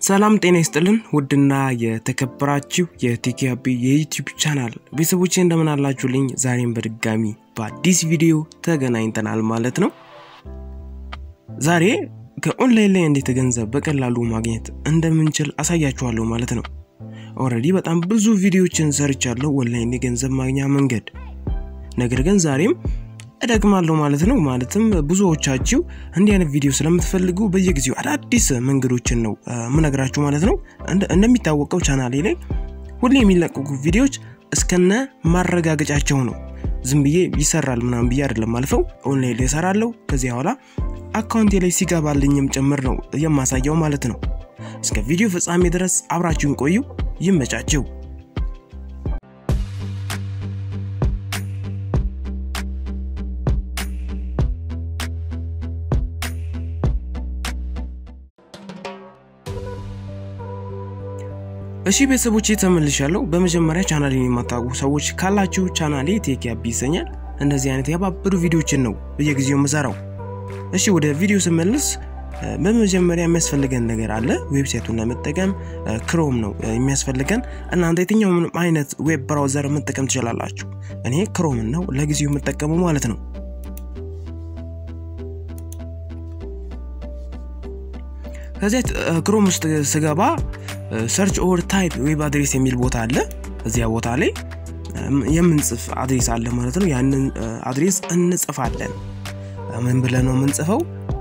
ሰላም ጤና ይስጥልን ውድና የተከበራችሁ የቴኪያቢ የዩቲዩብ ቻናል ቤተሰቦች እንደምን አላችሁልኝ? ዛሬም በድጋሚ በአዲስ ቪዲዮ ተገናኝተናል ማለት ነው። ዛሬ ከኦንላይን ላይ እንዴት ገንዘብ በቀላሉ ማግኘት እንደምንችል አሳያችኋለሁ ማለት ነው። ኦልሬዲ በጣም ብዙ ቪዲዮችን ሰርቻለሁ ኦንላይን የገንዘብ ማግኛ መንገድ። ነገር ግን ዛሬም እደግማለሁ ማለት ነው። ማለትም ብዙዎቻችሁ እንዲህ አይነት ቪዲዮ ስለምትፈልጉ በየጊዜው አዳዲስ መንገዶችን ነው ምነግራችሁ ማለት ነው። እንደሚታወቀው ቻናሌ ላይ ሁሌ የሚለቀቁ ቪዲዮዎች እስከነ ማረጋገጫቸው ነው። ዝም ብዬ ይሰራል ምናምን ብዬ አይደለም አልፈው ኦንላይን ላይ እሰራለሁ። ከዚያ በኋላ አካውንቴ ላይ ሲገባልኝም ጭምር ነው የማሳየው ማለት ነው። እስከ ቪዲዮ ፍጻሜ ድረስ አብራችሁን ቆዩ። ይመቻችሁ። እሺ ቤተሰቦች ተመልሻለሁ። በመጀመሪያ ቻናሌን የማታውቁ ሰዎች ካላችሁ ቻናሌ ቴክ ያቢ ይሰኛል። እንደዚህ አይነት ያባበዱ ቪዲዮችን ነው በየጊዜው የምሰራው። እሺ ወደ ቪዲዮ ስመልስ በመጀመሪያ የሚያስፈልገን ነገር አለ። ዌብሳይቱን ለመጠቀም ክሮም ነው የሚያስፈልገን። እናንተ የትኛውም አይነት ዌብ ብራውዘር መጠቀም ትችላላችሁ። እኔ ክሮምን ነው ለጊዜው የምጠቀመው ማለት ነው። ከዚያ ክሮም ውስጥ ስገባ ሰርች ኦር ታይፕ ዌብ አድሬስ የሚል ቦታ አለ። እዚያ ቦታ ላይ የምንጽፍ አድሬስ አለ ማለት ነው። ያንን አድሬስ እንጽፋለን። ምን ብለን ነው የምንጽፈው?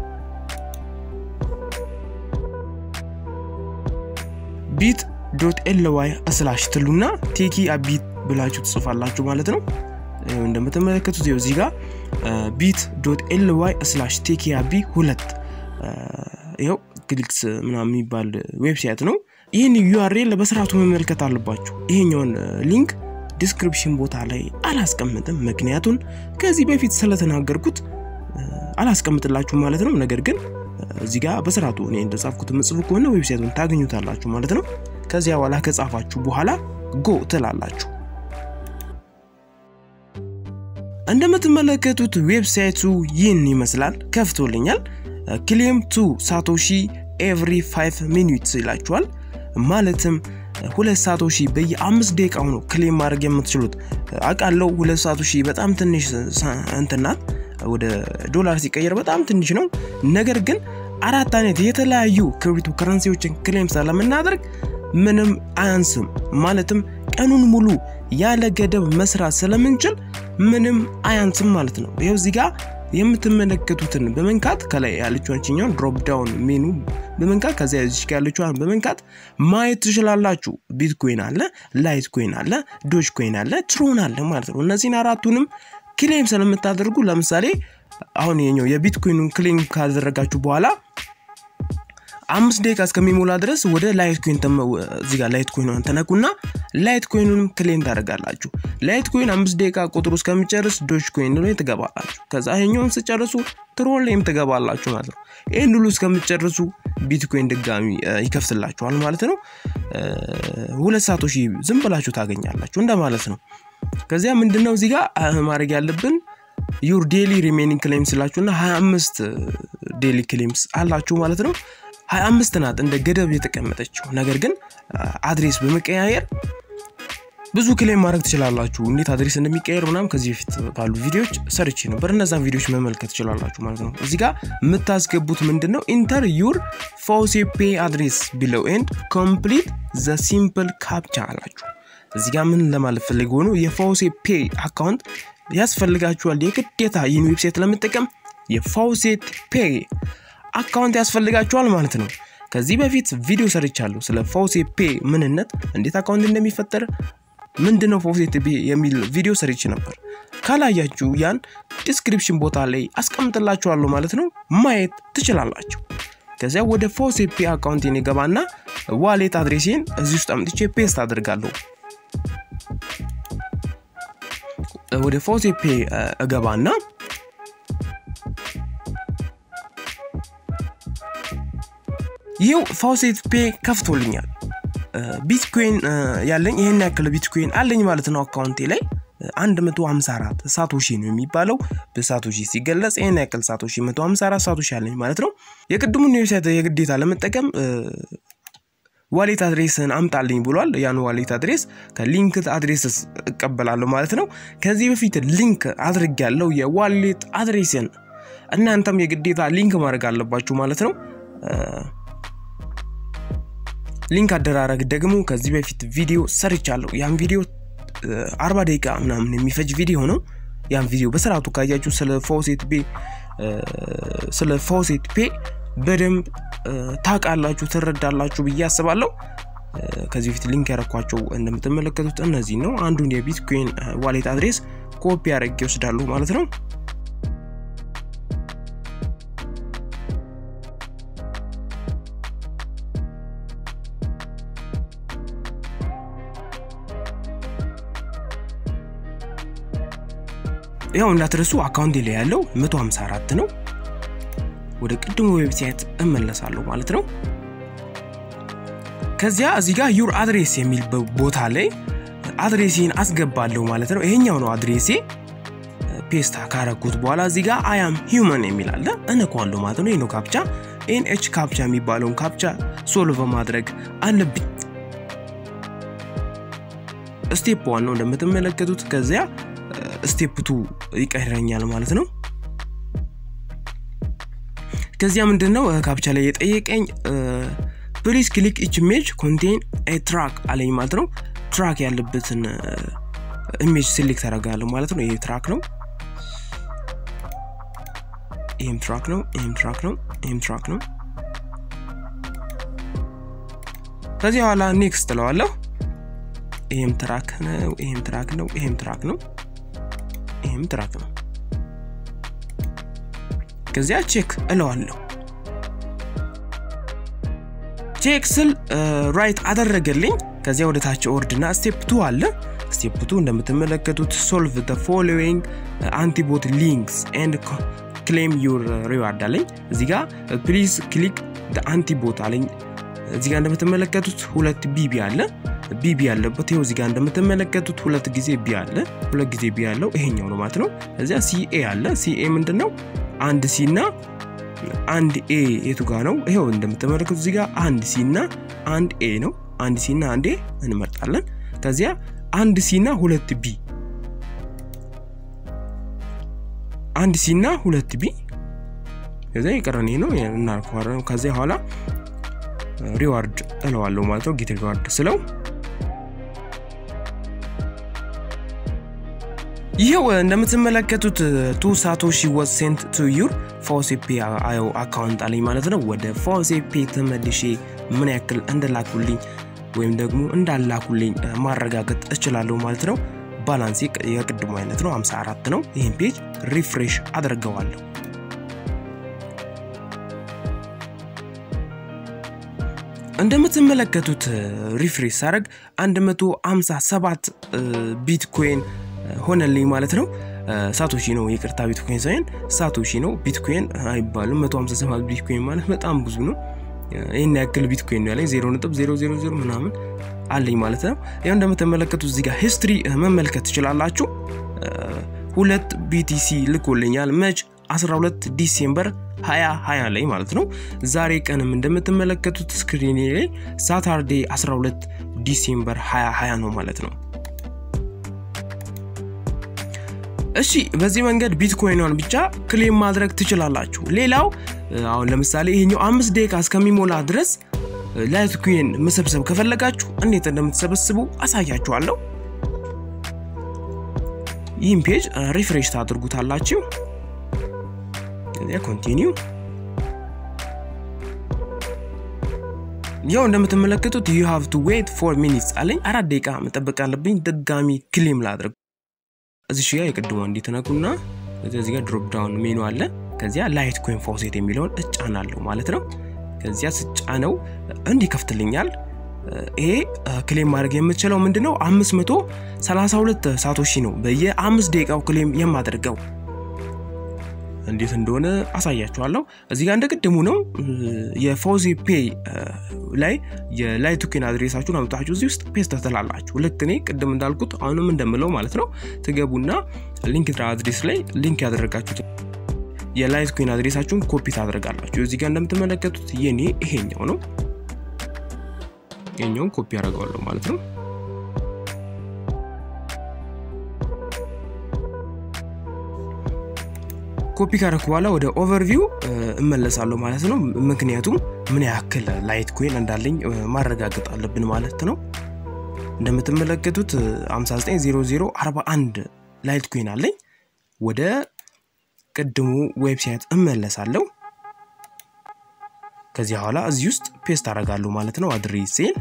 ቢት ዶት ኤልዋይ ስላሽ ትሉና ቴኪ አቢት ብላችሁ ትጽፋላችሁ ማለት ነው። እንደምትመለከቱት እዚህ ጋር ቢት ዶት ኤልዋይ ስላሽ ቴኪ አቢ ሁለት ይኸው ክሊክስ ምናምን የሚባል ዌብሳይት ነው። ይህን ዩአርኤል በስርዓቱ መመልከት አለባችሁ። ይሄኛውን ሊንክ ዲስክሪፕሽን ቦታ ላይ አላስቀምጥም፣ ምክንያቱን ከዚህ በፊት ስለተናገርኩት አላስቀምጥላችሁ ማለት ነው። ነገር ግን እዚህ ጋር በስርዓቱ እኔ እንደጻፍኩት ምጽፉ ከሆነ ዌብሳይቱን ታገኙታላችሁ ማለት ነው። ከዚያ በኋላ ከጻፋችሁ በኋላ ጎ ትላላችሁ። እንደምትመለከቱት ዌብሳይቱ ይህን ይመስላል። ከፍቶልኛል። ክሌም ቱ ሳቶሺ ኤቭሪ 5 ሚኒትስ ይላችኋል። ማለትም ሁለት ሳቶሺ በየአምስት ደቂቃው ነው ክሌም ማድረግ የምትችሉት። አውቃለሁ ሁለት ሳቶሺ በጣም ትንሽ እንትናት ወደ ዶላር ሲቀየር በጣም ትንሽ ነው። ነገር ግን አራት አይነት የተለያዩ ክሪፕቶ ከረንሲዎችን ክሌም ስለምናደርግ ምንም አያንስም። ማለትም ቀኑን ሙሉ ያለ ገደብ መስራት ስለምንችል ምንም አያንስም ማለት ነው። ይኸው እዚህ ጋር የምትመለከቱትን በመንካት ከላይ ያለችኛውን ድሮፕ ዳውን ሜኑ በመንካት ከዚያ ዚች ያለችዋን በመንካት ማየት ትችላላችሁ። ቢትኮይን አለ፣ ላይት ኮይን አለ፣ ዶጅ ኮይን አለ፣ ትሮን አለ ማለት ነው። እነዚህን አራቱንም ክሌም ስለምታደርጉ ለምሳሌ አሁን የኛው የቢትኮይኑን ክሌም ካደረጋችሁ በኋላ አምስት ደቂቃ እስከሚሞላ ድረስ ወደ ላይት ኮይን እዚህ ጋር ላይት ኮይን ተነኩና ላይት ኮይኑንም ክሌም ታደርጋላችሁ። ላይት ኮይን አምስት ደቂቃ ቁጥሩ እስከሚጨርስ ዶጅ ኮይን ላይ ትገባላችሁ። ከዛ ይሄኛውን ስጨርሱ ትሮን ላይም ትገባላችሁ ማለት ነው። ይህን ሁሉ እስከምጨርሱ ቢትኮይን ድጋሚ ይከፍትላችኋል ማለት ነው። ሁለት ሳቶሺ ዝም ብላችሁ ታገኛላችሁ እንደማለት ነው። ከዚያ ምንድነው እዚህ ጋር ማድረግ ያለብን ዩር ዴሊ ሪሜኒንግ ክሌም ስላችሁና 25 ዴሊ ክሌምስ አላችሁ ማለት ነው። 25 ናት እንደ ገደብ የተቀመጠችው። ነገር ግን አድሬስ በመቀያየር ብዙ ክሌም ማድረግ ትችላላችሁ። እንዴት አድሬስ እንደሚቀየር ምናም ከዚህ በፊት ባሉ ቪዲዮዎች ሰርቼ ነበር። እነዛን ቪዲዮዎች መመልከት ትችላላችሁ ማለት ነው። እዚህ ጋር የምታስገቡት ምንድን ነው? ኢንተር ዩር ፎሴፔ አድሬስ ቢለው ኤንድ ኮምፕሊት ዘ ሲምፕል ካፕቻ አላችሁ። እዚህ ጋር ምን ለማለት ፈልገ ሆኖ የፋውሴ ፔ አካውንት ያስፈልጋችኋል። የግዴታ ይህን ዌብሳይት ለመጠቀም የፋውሴት ፔ አካውንት ያስፈልጋችኋል ማለት ነው። ከዚህ በፊት ቪዲዮ ሰርቻለሁ ስለ ፋውሴ ፔ ምንነት፣ እንዴት አካውንት እንደሚፈጠር ምንድነው ፋውሴት ፔ የሚል ቪዲዮ ሰርች ነበር። ካላያችሁ ያን ዲስክሪፕሽን ቦታ ላይ አስቀምጥላችኋለሁ ማለት ነው፣ ማየት ትችላላችሁ። ከዚያ ወደ ፋውሴ ፔ አካውንቴን የገባና ዋሌት አድሬሴን እዚህ ውስጥ አምጥቼ ፔስት አድርጋለሁ። ወደ ፎሴ ፔ እገባና ይኸው ፋውሴት ፔ ከፍቶልኛል። ቢትኮይን ያለኝ ይህን ያክል ቢትኮይን አለኝ ማለት ነው አካውንቴ ላይ 154 ሳቶሺ ነው የሚባለው በሳቶሺ ሲገለጽ ይህን ያክል ሳቶሺ 154 ሳቶሺ አለኝ ማለት ነው። የቅድሙን ዌብሳይት የግዴታ ለመጠቀም ዋሌት አድሬስን አምጣልኝ ብሏል። ያን ዋሌት አድሬስ ከሊንክ አድሬስስ እቀበላለሁ ማለት ነው። ከዚህ በፊት ሊንክ አድርግ ያለው የዋሌት አድሬስን እናንተም የግዴታ ሊንክ ማድረግ አለባችሁ ማለት ነው። ሊንክ አደራረግ ደግሞ ከዚህ በፊት ቪዲዮ ሰርቻለሁ። ያን ቪዲዮ አርባ ደቂቃ ምናምን የሚፈጅ ቪዲዮ ነው። ያን ቪዲዮ በስርዓቱ ካያችሁ ስለ ፎሴት ፔ ስለ ፎሴት ፔ በደንብ ታውቃላችሁ፣ ትረዳላችሁ ብዬ አስባለሁ። ከዚህ በፊት ሊንክ ያረኳቸው እንደምትመለከቱት እነዚህ ነው። አንዱን የቢትኮይን ዋሌት አድሬስ ኮፒ አድርጌ ይወስዳሉ ማለት ነው። ያው እንዳትረሱ አካውንት ላይ ያለው 154 ነው። ወደ ቅድሞ ዌብሳይት እመለሳለሁ ማለት ነው። ከዚያ እዚህ ጋር ዩር አድሬስ የሚል ቦታ ላይ አድሬሴን አስገባለሁ ማለት ነው። ይሄኛው ነው አድሬሴ። ፔስታ ካረኩት በኋላ እዚህ ጋር አያም ሂውመን የሚል አለ እነኳለሁ ማለት ነው። ይህ ነው ካፕቻ ኤንኤች ካፕቻ የሚባለውን ካፕቻ ሶልቭ ማድረግ አለብኝ። ስቴፕ ዋን ነው እንደምትመለከቱት። ከዚያ ስቴፕ ቱ ይቀረኛል ማለት ነው። ከዚያ ምንድን ነው ካፕቻ ላይ የጠየቀኝ ፕሊዝ ክሊክ ኢች ኢሜጅ ኮንቴን ትራክ አለኝ ማለት ነው። ትራክ ያለበትን ኢሜጅ ሴሌክት አደርጋለሁ ማለት ነው። ይሄ ትራክ ነው፣ ይህም ትራክ ነው፣ ይህም ትራክ ነው፣ ይህም ትራክ ነው። ከዚህ በኋላ ኔክስት ትለዋለሁ። ይህም ትራክ ነው፣ ይህም ትራክ ነው፣ ይህም ትራክ ነው፣ ይህም ትራክ ነው። ከዚያ ቼክ እለዋለሁ። ቼክ ስል ራይት አደረገልኝ። ከዚያ ወደ ታች ኦርድና ስቴፕ ቱ አለ። ስቴፕ ቱ እንደምትመለከቱት ሶልቭ ተ ፎሎዊንግ አንቲቦት ሊንክስ ኤንድ ክሌም ዩር ሪዋርድ አለኝ። እዚህ ጋ ፕሊዝ ክሊክ አንቲቦት አለኝ። እዚህ ጋ እንደምትመለከቱት ሁለት ቢቢ አለ። ቢቢ ያለበት ይኸው እዚህ ጋ እንደምትመለከቱት ሁለት ጊዜ ቢ አለ። ሁለት ጊዜ ቢ ያለው ይሄኛው ነው ማለት ነው። እዚያ ሲኤ አለ። ሲኤ ምንድን ነው? አንድ ሲ እና አንድ ኤ የቱ ጋ ነው? ይኸው እንደምትመለከቱት እዚህ ጋር አንድ ሲ እና አንድ ኤ ነው። አንድ ሲ እና አንድ ኤ እንመርጣለን። ከዚያ አንድ ሲ እና ሁለት ቢ፣ አንድ ሲ እና ሁለት ቢ። ከዚያ የቀረን ነው እናልከዋለን። ከዚያ በኋላ ሪዋርድ እለዋለሁ ማለት ነው። ጌት ሪዋርድ ስለው ይኸው እንደምትመለከቱት ቱ ሳቶሺ ወዝ ሴንት ቱ ዩር ፎሴፔ አዮ አካውንት አለኝ ማለት ነው። ወደ ፎሴፔ ተመልሼ ምን ያክል እንደላኩልኝ ወይም ደግሞ እንዳላኩልኝ ማረጋገጥ እችላለሁ ማለት ነው። ባላንስ የቅድሙ አይነት ነው፣ 54 ነው። ይህን ፔጅ ሪፍሬሽ አድርገዋለሁ። እንደምትመለከቱት ሪፍሬሽ ሳደርግ 157 ቢትኮይን ሆነልኝ ማለት ነው። ሳቶሺ ነው ይቅርታ፣ ቢትኮይን ሳይሆን ሳቶሺ ነው። ቢትኮይን አይባልም። 157 ቢትኮይን ማለት በጣም ብዙ ነው። ይህን ያክል ቢትኮይን ያለኝ 0.000 ምናምን አለኝ ማለት ነው። ያው እንደምትመለከቱት እዚህ ጋር ሂስትሪ መመልከት ትችላላችሁ። ሁለት ቢቲሲ ልኮልኛል መች 12 ዲሴምበር 2020 ላይ ማለት ነው። ዛሬ ቀንም እንደምትመለከቱት ስክሪኔ ላይ ሳታርዴ 12 ዲሴምበር 2020 ነው ማለት ነው። እሺ በዚህ መንገድ ቢትኮይኗን ብቻ ክሌም ማድረግ ትችላላችሁ። ሌላው አሁን ለምሳሌ ይሄኛው አምስት ደቂቃ እስከሚሞላ ድረስ ላይትኮይን መሰብሰብ ከፈለጋችሁ እንዴት እንደምትሰበስቡ አሳያችኋለሁ። ይህም ፔጅ ሪፍሬሽ ታድርጉታላችሁ። ኮንቲኒው ያው እንደምትመለከቱት ዩ ሃቭ ቱ ዌት ፎር ሚኒትስ አለኝ። አራት ደቂቃ መጠበቅ አለብኝ ድጋሚ ክሌም ላድርግ። እዚህ ጋ የቅድሞ እንዲትነኩና እዚህ ጋር ድሮፕ ዳውን ሜኑ አለ። ከዚያ ላይት ኮይን ፎሴት የሚለውን እጫናለሁ ማለት ነው። ከዚያ ስጫነው እንዲከፍትልኛል። ይሄ ክሌም ማድረግ የምችለው ምንድነው 532 ሳቶሺ ነው በየአምስት ደቂቃው ክሌም የማደርገው እንዴት እንደሆነ አሳያችኋለሁ። እዚህ ጋር እንደ ቅድሙ ነው። የፎዚ ፔይ ላይ የላይት ኮይን አድሬሳችሁን አምጣችሁ እዚህ ውስጥ ፔስት ትላላችሁ። ልክ እኔ ቅድም እንዳልኩት አሁንም እንደምለው ማለት ነው። ትገቡና ሊንክ አድሬስ ላይ ሊንክ ያደረጋችሁት የላይት ኮይን አድሬሳችሁን ኮፒ ታደርጋላችሁ። እዚህ ጋር እንደምትመለከቱት የኔ ይሄኛው ነው። የኛውን ኮፒ ያደርገዋለሁ ማለት ነው። ኮፒ ካረኩ በኋላ ወደ ኦቨርቪው እመለሳለሁ ማለት ነው። ምክንያቱም ምን ያክል ላይት ኮይን እንዳለኝ ማረጋገጥ አለብን ማለት ነው። እንደምትመለከቱት 590041 ላይት ኮይን አለኝ። ወደ ቅድሙ ዌብሳይት እመለሳለሁ። ከዚህ በኋላ እዚህ ውስጥ ፔስት አደርጋለሁ ማለት ነው አድሬሴን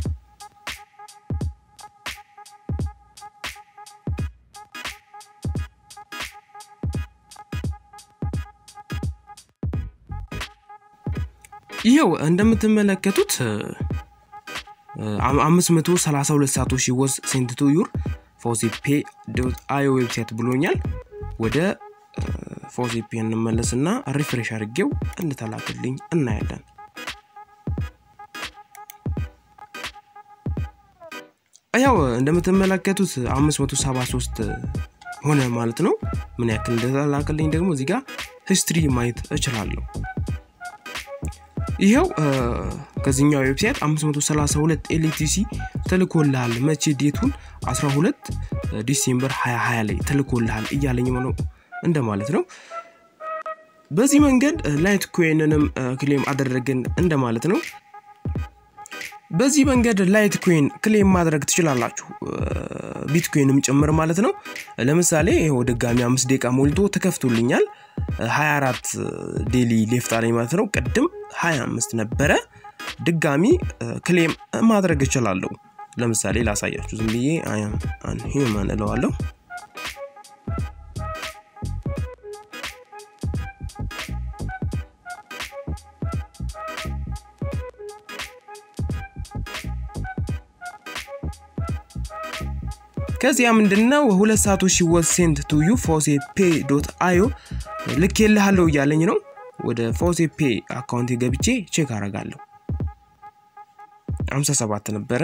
ይኸው እንደምትመለከቱት 532 ሳቶሺ ወዝ ሴንት ቱ ዩር ፎሲፔ አዮ ዌብሳይት ብሎኛል። ወደ ፎሲፔ እንመለስና ሪፍሬሽ አድርጌው እንተላክልኝ እናያለን። ያው እንደምትመለከቱት 573 ሆነ ማለት ነው። ምን ያክል እንደተላክልኝ ደግሞ እዚህ ጋር ሂስትሪ ማየት እችላለሁ። ይኸው ከዚህኛው ዌብሳይት 532 ኤልቲሲ ተልኮልሃል። መቼ ዴቱን 12 ዲሴምበር 2020 ላይ ተልኮልሃል እያለኝ ነው እንደማለት ነው። በዚህ መንገድ ላይት ኮይንንም ክሌም አደረግን እንደማለት ነው። በዚህ መንገድ ላይት ኮይን ክሌም ማድረግ ትችላላችሁ፣ ቢትኮይንም ጭምር ማለት ነው። ለምሳሌ ይኸው ድጋሚ አምስት ደቂቃ ሞልቶ ተከፍቶልኛል። 24 ዴሊ ሌፍት አለኝ ማለት ነው። ቅድም 25 ነበረ። ድጋሚ ክሌም ማድረግ እችላለሁ። ለምሳሌ ላሳያችሁ ዝም ብዬ ሂውማን እለዋለሁ። ከዚያ ምንድነው ሁለት ሰዓቱ ሺ ወዝ ሴንት ቱ ዩ ፎሴ ፔ ዶት አዮ ልክ የልሃለው እያለኝ ነው። ወደ ፎሴ ፔ አካውንት ገብቼ ቼክ አረጋለሁ። 57 ነበረ።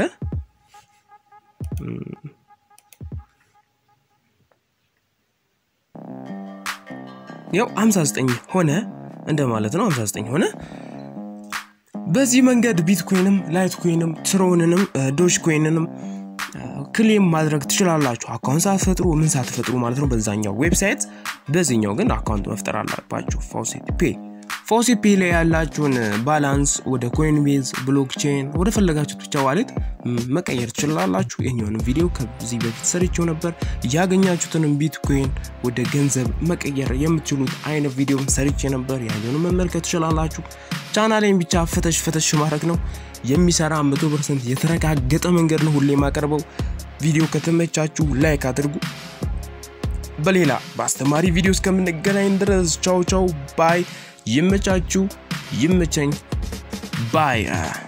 ያው 59 ሆነ እንደማለት ነው። 59 ሆነ። በዚህ መንገድ ቢትኮይንም ላይት ኮይንም ትሮንንም ዶጅ ኮይንንም ክሌም ማድረግ ትችላላችሁ። አካውንት ሳትፈጥሩ ምን ሳትፈጥሩ ማለት ነው በዛኛው ዌብሳይት። በዚህኛው ግን አካውንት መፍጠር አለባችሁ። ፎሲት ፔ ፎሲት ፔ ላይ ያላችሁን ባላንስ ወደ ኮይንቤዝ፣ ብሎክቼን ወደ ፈለጋችሁት ብቻ ዋሌት መቀየር ትችላላችሁ። የኛውንም ቪዲዮ ከዚህ በፊት ሰርቼው ነበር። ያገኛችሁትንም ቢትኮይን ወደ ገንዘብ መቀየር የምትችሉት አይነት ቪዲዮ ሰርቼ ነበር። ያንንም መመልከት ትችላላችሁ። ቻናሌን ብቻ ፈተሽ ፈተሽ ማድረግ ነው። የሚሰራ መቶ ፐርሰንት የተረጋገጠ መንገድ ነው ሁሌ የማቀርበው። ቪዲዮ ከተመቻችሁ ላይክ አድርጉ። በሌላ በአስተማሪ ቪዲዮ እስከምንገናኝ ድረስ ቻው ቻው ባይ። ይመቻችሁ፣ ይመቸኝ ባይ